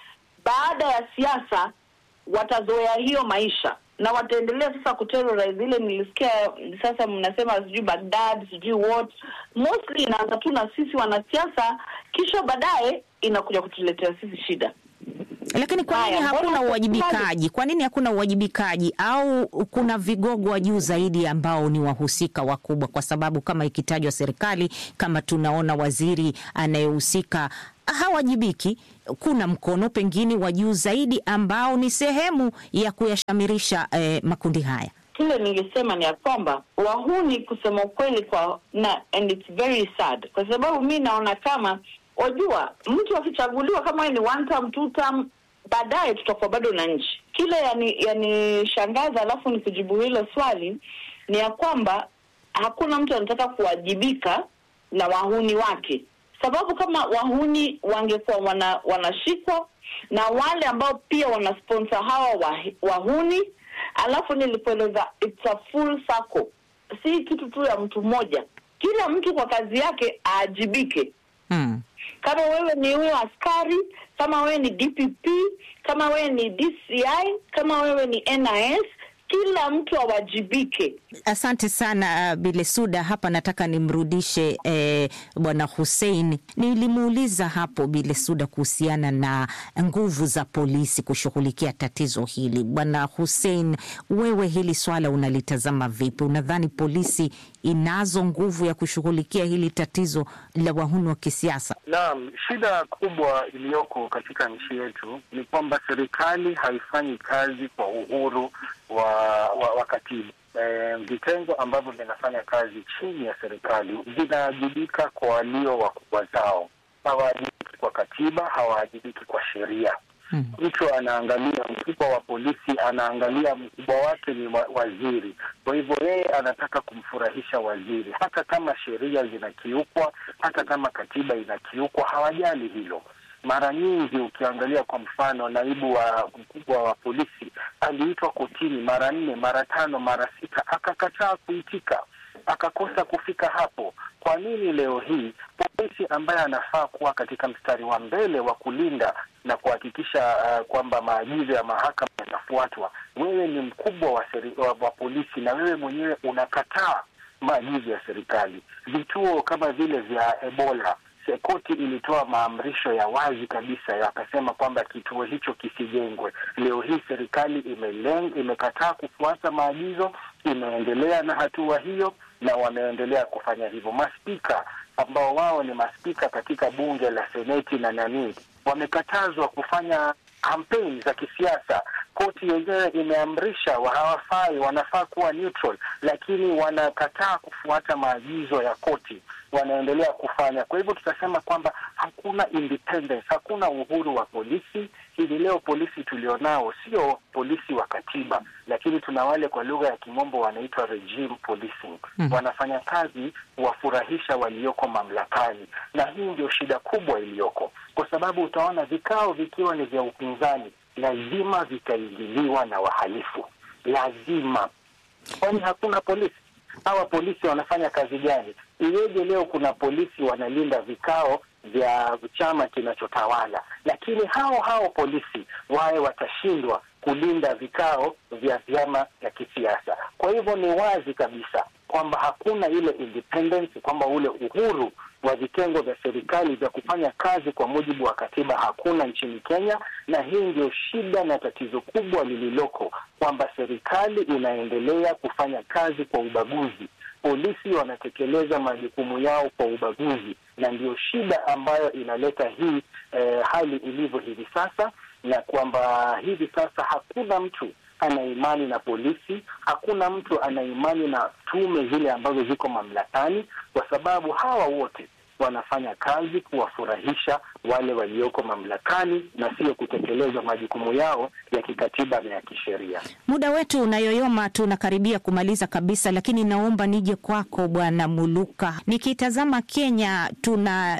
baada ya siasa watazoea hiyo maisha na wataendelea sasa kuterrorize ile nilisikia sasa mnasema sijui Baghdad sijui what mostly inaanza tu na sisi wanasiasa kisha baadaye inakuja kutuletea sisi shida Lakini kwa nini Haya, hakuna mbona uwajibikaji? Kwa nini hakuna uwajibikaji, au kuna vigogo wa juu zaidi ambao ni wahusika wakubwa? Kwa sababu kama ikitajwa serikali, kama tunaona waziri anayehusika hawajibiki, kuna mkono pengine wa juu zaidi ambao ni sehemu ya kuyashamirisha eh, makundi haya. kile ningesema ni ya kwamba wahuni kusema ukweli kwa na and it's very sad kwa sababu mi naona kama wajua mtu akichaguliwa kama wewe ni one term, two term baadaye tutakuwa bado na nchi kile yani yanishangaza alafu ni kujibu hilo swali ni ya kwamba hakuna mtu anataka kuwajibika na wahuni wake sababu kama wahuni wangekuwa wana, wanashikwa na wale ambao pia wanasponsor hawa wahi- wahuni alafu nilipoeleza it's a full circle si kitu tu ya mtu mmoja kila mtu kwa kazi yake aajibike Hmm. kama wewe ni huyo askari kama wewe ni dpp kama wewe ni dci kama wewe ni nis kila mtu awajibike Asante sana uh, Bilesuda. Hapa nataka nimrudishe eh, bwana Hussein. Nilimuuliza hapo Bilesuda kuhusiana na nguvu za polisi kushughulikia tatizo hili. Bwana Hussein, wewe hili swala unalitazama vipi? Unadhani polisi inazo nguvu ya kushughulikia hili tatizo la wahuni wa kisiasa? Naam, shida kubwa iliyoko katika nchi yetu ni kwamba serikali haifanyi kazi kwa uhuru wa, wa, wa katiba. E, vitengo ambavyo vinafanya kazi chini ya serikali vinaajibika kwa walio wakubwa zao, hawaajibiki kwa katiba, hawaajibiki kwa sheria. Hmm. Mtu anaangalia mkubwa wa polisi, anaangalia mkubwa wake ni wa, waziri. Kwa hivyo yeye anataka kumfurahisha waziri, hata kama sheria zinakiukwa, hata kama katiba inakiukwa, hawajali hilo. Mara nyingi ukiangalia, kwa mfano, naibu wa mkubwa wa polisi aliitwa kotini mara nne, mara tano, mara sita, akakataa kuitika, akakosa kufika hapo. Kwa nini leo hii polisi ambaye anafaa kuwa katika mstari wa mbele wa kulinda na kuhakikisha uh, kwamba maagizo ya mahakama yanafuatwa, wewe ni mkubwa wa, seri, wa, wa polisi na wewe mwenyewe unakataa maagizo ya serikali. Vituo kama vile vya Ebola se- koti ilitoa maamrisho ya wazi kabisa, yakasema kwamba kituo hicho kisijengwe. Leo hii serikali imeleng, imekataa kufuata maagizo, imeendelea na hatua hiyo na wameendelea kufanya hivyo. Maspika ambao wao ni maspika katika bunge la seneti na nanii wamekatazwa kufanya kampeni za kisiasa. Koti yenyewe imeamrisha wa hawafai, wanafaa kuwa neutral, lakini wanakataa kufuata maagizo ya koti, wanaendelea kufanya. Kwa hivyo tutasema kwamba hakuna independence, hakuna uhuru wa polisi. Hivi leo polisi tulionao sio polisi wa katiba, lakini tuna wale kwa lugha ya kimombo wanaitwa regime policing. Mhm. Wanafanya kazi kuwafurahisha walioko mamlakani, na hii ndio shida kubwa iliyoko, kwa sababu utaona vikao vikiwa ni vya upinzani lazima vitaingiliwa na wahalifu, lazima. Kwani hakuna polisi? Hawa polisi wanafanya kazi gani? Iweje leo kuna polisi wanalinda vikao vya chama kinachotawala, lakini hao hao polisi wawe watashindwa kulinda vikao vya vyama vya kisiasa? Kwa hivyo ni wazi kabisa kwamba hakuna ile independence, kwamba ule uhuru wa vitengo vya serikali vya kufanya kazi kwa mujibu wa katiba hakuna nchini Kenya, na hii ndio shida na tatizo kubwa lililoko, kwamba serikali inaendelea kufanya kazi kwa ubaguzi, polisi wanatekeleza majukumu yao kwa ubaguzi, na ndio shida ambayo inaleta hii eh, hali ilivyo hivi sasa, na kwamba hivi sasa hakuna mtu ana imani na polisi, hakuna mtu ana imani na tume zile ambazo ziko mamlakani, kwa sababu hawa wote wanafanya kazi kuwafurahisha wale walioko mamlakani na sio kutekeleza majukumu yao ya kikatiba na ya kisheria. Muda wetu unayoyoma, tunakaribia kumaliza kabisa, lakini naomba nije kwako Bwana Muluka. Nikitazama Kenya, tuna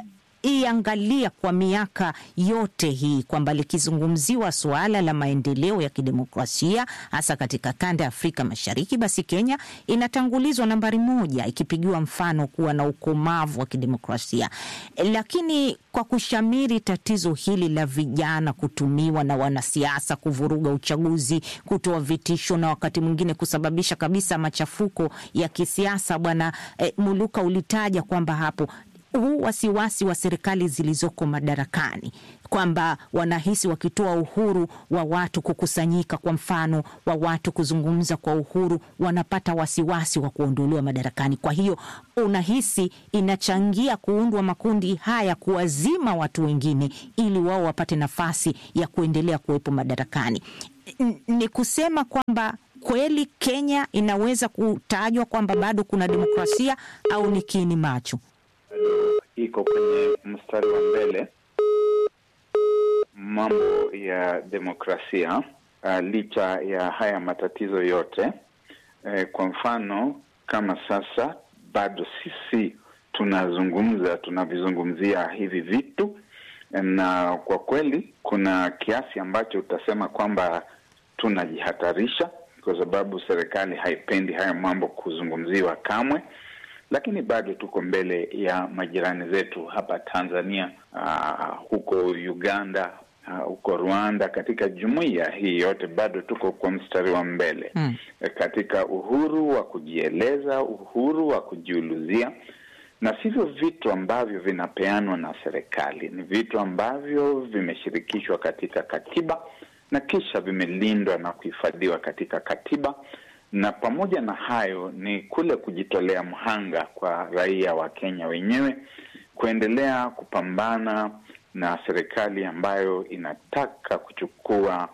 umeiangalia kwa miaka yote hii kwamba likizungumziwa suala la maendeleo ya kidemokrasia hasa katika kanda ya Afrika Mashariki, basi Kenya inatangulizwa nambari moja, ikipigiwa mfano kuwa na ukomavu wa kidemokrasia. Lakini kwa kushamiri tatizo hili la vijana kutumiwa na wanasiasa kuvuruga uchaguzi, kutoa vitisho na wakati mwingine kusababisha kabisa machafuko ya kisiasa, Bwana eh, Muluka ulitaja kwamba hapo huu wasiwasi wa serikali zilizoko madarakani kwamba wanahisi wakitoa uhuru wa watu kukusanyika, kwa mfano wa watu kuzungumza kwa uhuru, wanapata wasiwasi wa kuondolewa madarakani. Kwa hiyo unahisi inachangia kuundwa makundi haya kuwazima watu wengine ili wao wapate nafasi ya kuendelea kuwepo madarakani. N- Ni kusema kwamba kweli Kenya inaweza kutajwa kwamba bado kuna demokrasia au ni kiini macho? iko kwenye mstari wa mbele mambo ya demokrasia uh, licha ya haya matatizo yote eh, kwa mfano kama sasa bado sisi tunazungumza tunavizungumzia hivi vitu na kwa kweli kuna kiasi ambacho utasema kwamba tunajihatarisha kwa sababu serikali haipendi haya mambo kuzungumziwa kamwe lakini bado tuko mbele ya majirani zetu hapa Tanzania, uh, huko Uganda, uh, huko Rwanda. Katika jumuiya hii yote bado tuko kwa mstari wa mbele Mm. katika uhuru wa kujieleza, uhuru wa kujiuluzia, na sivyo vitu ambavyo vinapeanwa na serikali. Ni vitu ambavyo vimeshirikishwa katika katiba na kisha vimelindwa na kuhifadhiwa katika katiba na pamoja na hayo ni kule kujitolea mhanga kwa raia wa Kenya wenyewe kuendelea kupambana na serikali ambayo inataka kuchukua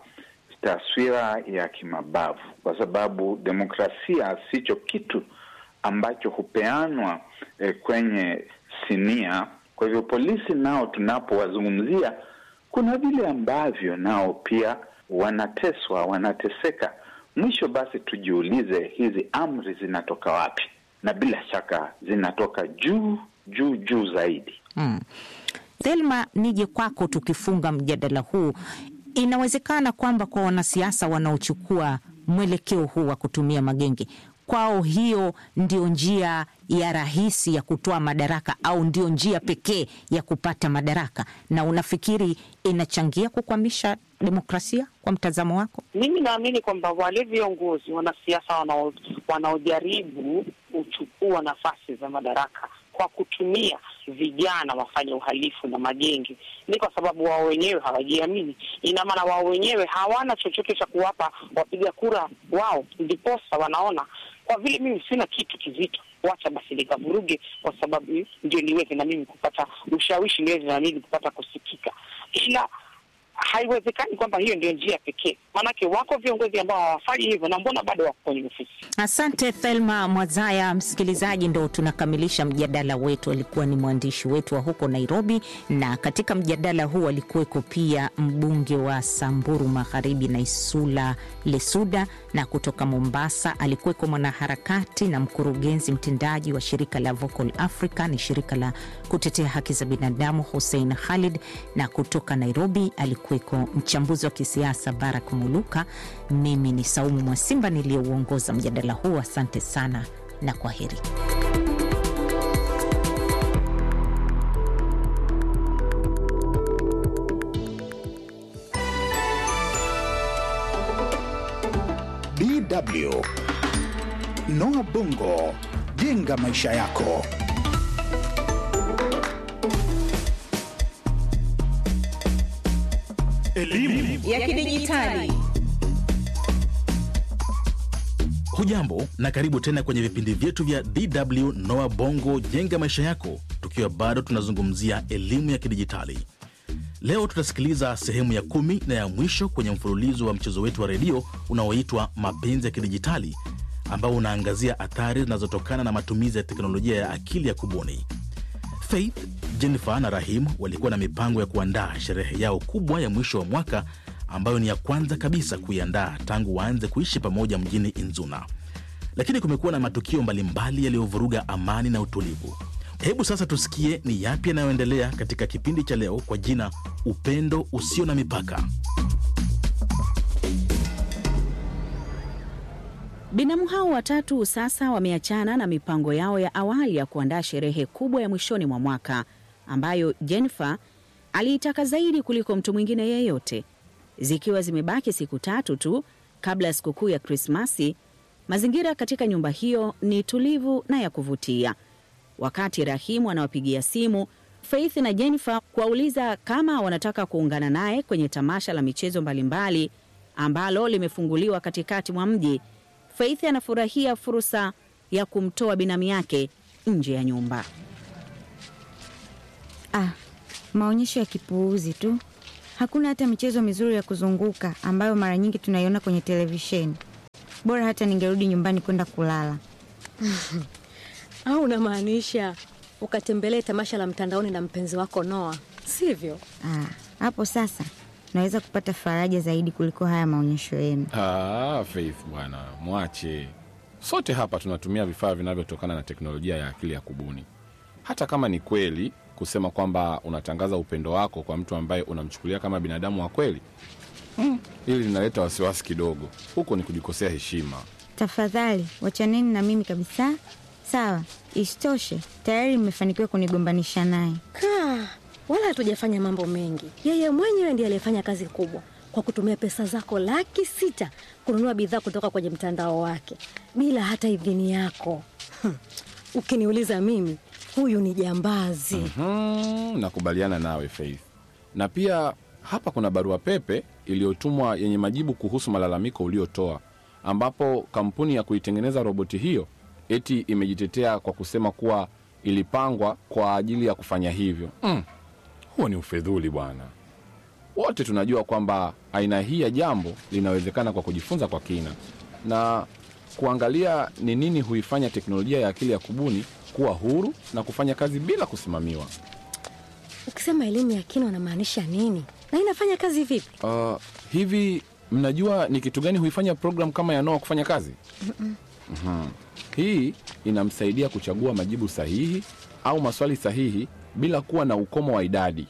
taswira ya kimabavu, kwa sababu demokrasia sicho kitu ambacho hupeanwa eh, kwenye sinia. Kwa hivyo polisi nao tunapowazungumzia, kuna vile ambavyo nao pia wanateswa, wanateseka. Mwisho basi tujiulize, hizi amri zinatoka wapi? Na bila shaka zinatoka juu juu juu zaidi. Mm. Thelma, nije kwako tukifunga mjadala huu. Inawezekana kwamba kwa wanasiasa wanaochukua mwelekeo huu wa kutumia magenge, kwao hiyo ndio njia ya rahisi ya kutoa madaraka au ndio njia pekee ya kupata madaraka, na unafikiri inachangia kukwamisha demokrasia kwa mtazamo wako? Mimi naamini kwamba wale viongozi wanasiasa wanao- wanaojaribu kuchukua nafasi za madaraka kwa kutumia vijana wafanye uhalifu na magenge ni kwa sababu wao wenyewe hawajiamini. Ina maana wao wenyewe hawana chochote cha kuwapa wapiga kura wao, ndiposa wanaona kwa vile mimi sina kitu kizito, wacha basi nikavuruge, kwa sababu ndio niweze na mimi kupata ushawishi, niweze na mimi kupata kusikika, ila haiwezekani kwamba hiyo ndio njia pekee, maanake wako viongozi ambao hawafanyi hivyo, na mbona bado wako kwenye ofisi. Asante Thelma Mwazaya. Msikilizaji, ndo tunakamilisha mjadala wetu. Alikuwa ni mwandishi wetu wa huko Nairobi, na katika mjadala huu alikuweko pia mbunge wa Samburu Magharibi Naisula Lesuda, na kutoka Mombasa alikuweko mwanaharakati na mkurugenzi mtendaji wa shirika la Vocal Africa, ni shirika la kutetea haki za binadamu, Hussein Khalid, na kutoka Nairobi alikuweko mchambuzi wa kisiasa Barak Muluka. Mimi ni Saumu Mwasimba niliyeuongoza mjadala huu. Asante sana na kwa heri. DW Noah Bongo, jenga maisha yako. Elimu ya kidijitali. Hujambo na karibu tena kwenye vipindi vyetu vya DW Noa Bongo jenga maisha yako, tukiwa bado tunazungumzia elimu ya kidijitali. Leo tutasikiliza sehemu ya kumi na ya mwisho kwenye mfululizo wa mchezo wetu wa redio unaoitwa Mapenzi ya Kidijitali, ambao unaangazia athari zinazotokana na matumizi ya teknolojia ya akili ya kubuni. Faith, Jennifer na Rahim walikuwa na mipango ya kuandaa sherehe yao kubwa ya mwisho wa mwaka ambayo ni ya kwanza kabisa kuiandaa tangu waanze kuishi pamoja mjini Inzuna. Lakini kumekuwa na matukio mbalimbali yaliyovuruga amani na utulivu. Hebu sasa tusikie ni yapi yanayoendelea katika kipindi cha leo kwa jina Upendo Usio na Mipaka. Binamu hao watatu sasa wameachana na mipango yao ya awali ya kuandaa sherehe kubwa ya mwishoni mwa mwaka ambayo Jennifer aliitaka zaidi kuliko mtu mwingine yeyote. Zikiwa zimebaki siku tatu tu kabla ya sikukuu ya Krismasi, mazingira katika nyumba hiyo ni tulivu na ya kuvutia. Wakati Rahimu anawapigia simu Faith na Jennifer kuwauliza kama wanataka kuungana naye kwenye tamasha la michezo mbalimbali ambalo limefunguliwa katikati mwa mji, Faith anafurahia fursa ya kumtoa binamu yake nje ya nyumba. Ah, maonyesho ya kipuuzi tu. Hakuna hata michezo mizuri ya kuzunguka ambayo mara nyingi tunaiona kwenye televisheni. Bora hata ningerudi nyumbani kwenda kulala. Au unamaanisha ukatembelee tamasha la mtandaoni na mpenzi wako Noah, sivyo? Ah, hapo sasa naweza kupata faraja zaidi kuliko haya maonyesho yenu. Ah, Faith bwana, mwache. Sote hapa tunatumia vifaa vinavyotokana na teknolojia ya akili ya kubuni. Hata kama ni kweli kusema kwamba unatangaza upendo wako kwa mtu ambaye unamchukulia kama binadamu wa kweli, hmm, hili linaleta wasiwasi kidogo. Huko ni kujikosea heshima. Tafadhali wachaneni na mimi kabisa. Sawa, isitoshe tayari mmefanikiwa kunigombanisha naye. Kaa, wala hatujafanya mambo mengi. Yeye mwenyewe ndiye aliyefanya kazi kubwa kwa kutumia pesa zako laki sita kununua bidhaa kutoka kwenye mtandao wake bila hata idhini yako. Hmm. Ukiniuliza mimi, huyu ni jambazi. Hmm, nakubaliana nawe Faith. Na pia hapa kuna barua pepe iliyotumwa yenye majibu kuhusu malalamiko uliotoa, ambapo kampuni ya kuitengeneza roboti hiyo eti imejitetea kwa kusema kuwa ilipangwa kwa ajili ya kufanya hivyo. Mm, huo ni ufedhuli bwana. Wote tunajua kwamba aina hii ya jambo linawezekana kwa kujifunza kwa kina na kuangalia ni nini huifanya teknolojia ya akili ya kubuni kuwa huru na kufanya kazi bila kusimamiwa. Ukisema elimu ya kina unamaanisha nini na inafanya kazi vipi? Uh, hivi mnajua ni kitu gani huifanya program kama ya Noah kufanya kazi? Mm-mm. Mhm. Hii inamsaidia kuchagua majibu sahihi au maswali sahihi bila kuwa na ukomo wa idadi,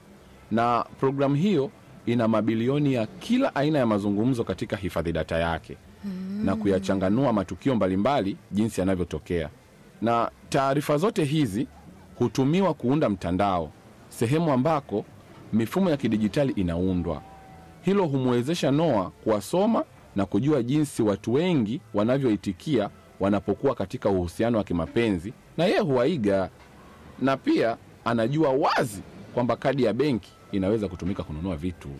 na programu hiyo ina mabilioni ya kila aina ya mazungumzo katika hifadhi data yake Mm. na kuyachanganua matukio mbalimbali jinsi yanavyotokea, na taarifa zote hizi hutumiwa kuunda mtandao, sehemu ambako mifumo ya kidijitali inaundwa. Hilo humwezesha Noah kuwasoma na kujua jinsi watu wengi wanavyoitikia wanapokuwa katika uhusiano wa kimapenzi, na yeye huwaiga, na pia anajua wazi kwamba kadi ya benki inaweza kutumika kununua vitu.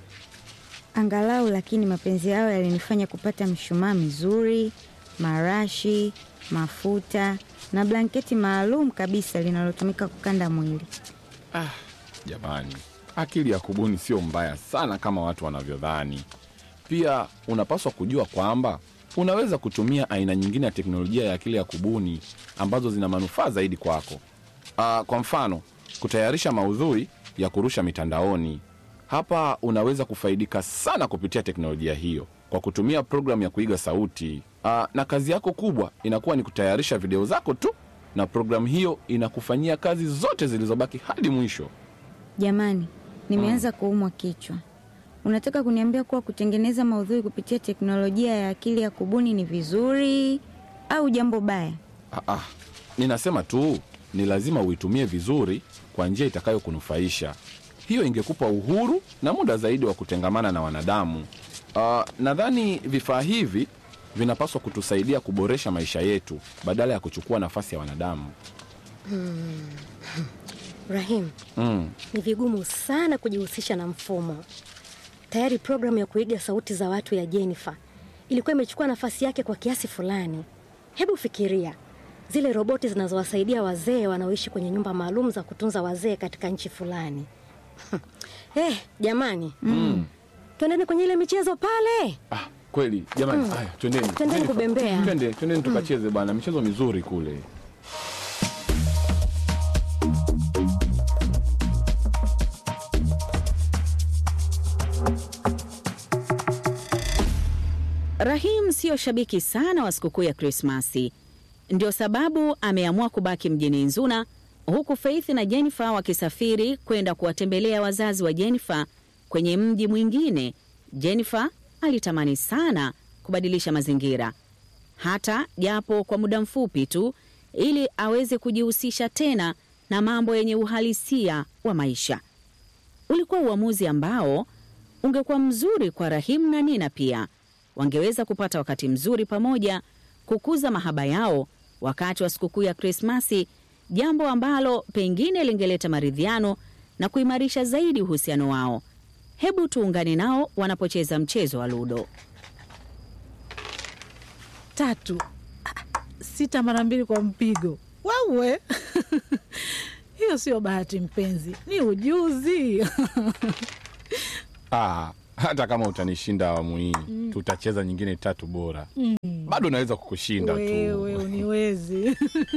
Angalau lakini mapenzi yao yalinifanya kupata mishumaa mizuri, marashi, mafuta na blanketi maalum kabisa linalotumika kukanda mwili. Ah, jamani, akili ya kubuni sio mbaya sana kama watu wanavyodhani. Pia unapaswa kujua kwamba unaweza kutumia aina nyingine ya teknolojia ya akili ya kubuni ambazo zina manufaa zaidi kwako. Ah, kwa mfano, kutayarisha maudhui ya kurusha mitandaoni. Hapa unaweza kufaidika sana kupitia teknolojia hiyo kwa kutumia programu ya kuiga sauti. Ah, na kazi yako kubwa inakuwa ni kutayarisha video zako tu, na programu hiyo inakufanyia kazi zote zilizobaki hadi mwisho. Jamani, nimeanza kuumwa kichwa. Unataka kuniambia kuwa kutengeneza maudhui kupitia teknolojia ya akili ya kubuni ni vizuri au jambo baya? Ah, ah, ninasema tu ni lazima uitumie vizuri kwa njia itakayokunufaisha. Hiyo ingekupa uhuru na muda zaidi wa kutengamana na wanadamu. Ah, nadhani vifaa hivi vinapaswa kutusaidia kuboresha maisha yetu badala ya kuchukua nafasi ya wanadamu. Hmm. Rahim, Mm. ni vigumu sana kujihusisha na mfumo. Tayari programu ya kuiga sauti za watu ya Jennifer ilikuwa imechukua nafasi yake kwa kiasi fulani. Hebu fikiria zile roboti zinazowasaidia wazee wanaoishi kwenye nyumba maalum za kutunza wazee katika nchi fulani. Eh, jamani, Mm. twendeni kwenye ile michezo pale. Kweli jamani, Mm. haya twendeni, Twendeni kubembea. twende, twendeni tukacheze bwana, michezo mizuri kule. Rahim siyo shabiki sana wa sikukuu ya Krismasi, ndio sababu ameamua kubaki mjini Nzuna huku Faith na Jennifer wakisafiri kwenda kuwatembelea wazazi wa Jennifer kwenye mji mwingine. Jennifer alitamani sana kubadilisha mazingira, hata japo kwa muda mfupi tu, ili aweze kujihusisha tena na mambo yenye uhalisia wa maisha. Ulikuwa uamuzi ambao ungekuwa mzuri kwa Rahim na Nina pia. Wangeweza kupata wakati mzuri pamoja, kukuza mahaba yao wakati wa sikukuu ya Krismasi, jambo ambalo pengine lingeleta maridhiano na kuimarisha zaidi uhusiano wao. Hebu tuungane nao wanapocheza mchezo wa ludo. Tatu sita mara mbili kwa mpigo. Wawe hiyo sio bahati mpenzi, ni ujuzi. Ah, hata kama utanishinda awamu hii Mm. tutacheza nyingine tatu bora. Mm. Bado naweza kukushinda Wewe tu. uniwezi.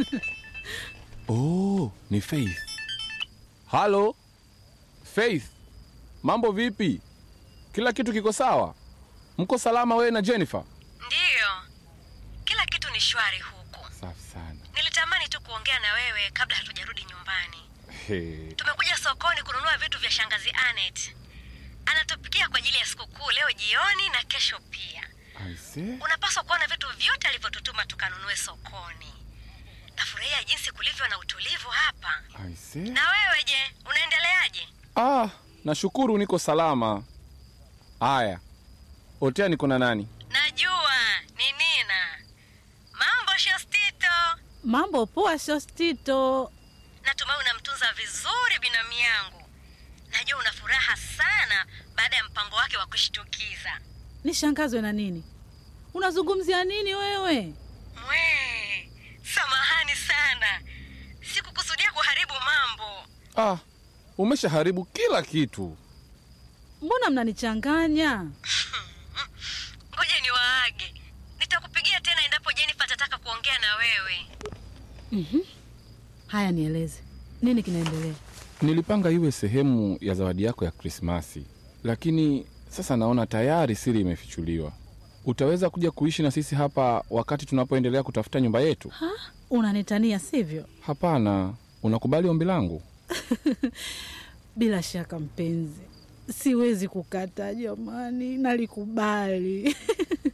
Oh, ni Faith. Halo Faith, mambo vipi? Kila kitu kiko sawa? Mko salama wewe na Jennifer? Ndiyo, kila kitu ni shwari huku. Safi sana. Nilitamani tu kuongea na wewe kabla hatujarudi nyumbani. Hey. Tumekuja sokoni kununua vitu vya shangazi Anet. Anatupikia kwa ajili ya sikukuu leo jioni na kesho pia. Aise. Unapaswa kuona vitu vyote alivyotutuma tukanunue sokoni. Nafurahia jinsi kulivyo na utulivu hapa. Aise. Na wewe je, unaendeleaje? Ah, nashukuru niko salama. Haya. Otea niko na nani? Najua ni Nina. Mambo Shostito. Mambo poa, Shostito. Natumai unamtunza vizuri binamu yangu. Najua una furaha sana baada ya mpango wake wa kushtukiza. Nishangazwe na nini? Unazungumzia nini wewe? Mwe, samahani sana, sikukusudia kuharibu mambo. Ah, umeshaharibu kila kitu. Mbona mnanichanganya? Ngoja ni waage, nitakupigia tena endapo Jennifer atataka kuongea na wewe. Mhm. Haya, nieleze nini kinaendelea? Nilipanga iwe sehemu ya zawadi yako ya Krismasi, lakini sasa naona tayari siri imefichuliwa. Utaweza kuja kuishi na sisi hapa wakati tunapoendelea kutafuta nyumba yetu? Ha? Unanitania sivyo? Hapana. Unakubali ombi langu? Bila shaka mpenzi, siwezi kukata jamani, nalikubali.